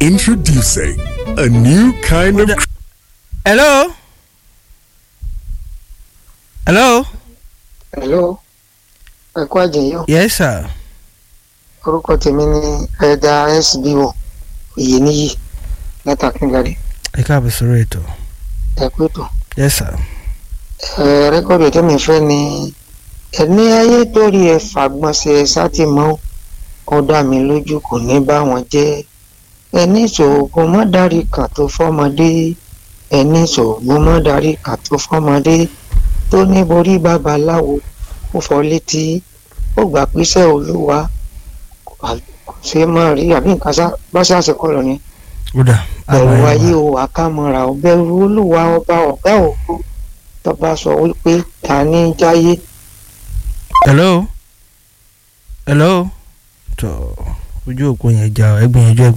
Introducing a new kind of. hello hello hello ẹ kú àjẹyọ yes sir orúkọ tèmi ni ẹ̀dà sbo oyèníyì látàkíngàdé ẹ káàbọ̀ sórí ètò ẹ kú ètò yes sir ẹ rẹ́kọ̀dù tèmi fẹ́ ni ẹni ayé torí ẹ fàgbọ́nsẹ̀ sátìmọ́ ó dá mi lójú kò ní bá wọn jẹ́ ẹni ṣòògùn mọ́dárí kan tó fọ́mọdé ẹni ṣòògùn mọ́dárí kan tó fọ́mọdé tó ní borí babaláwo ó fọ́ létí ó gbà píṣẹ́ olúwa kò ṣe máa rí àbí nǹkan sá bá ṣàṣekọ̀ lọ ni ó dà bẹ̀rù ayé o àkàmọ́ra o bẹ̀rù olúwa ọba ọ̀gá òkú tọ́ba sọ wípé ta ní jáyé hello hello tó ojú òpó yẹn já ọ ẹ gbìyànjú ẹ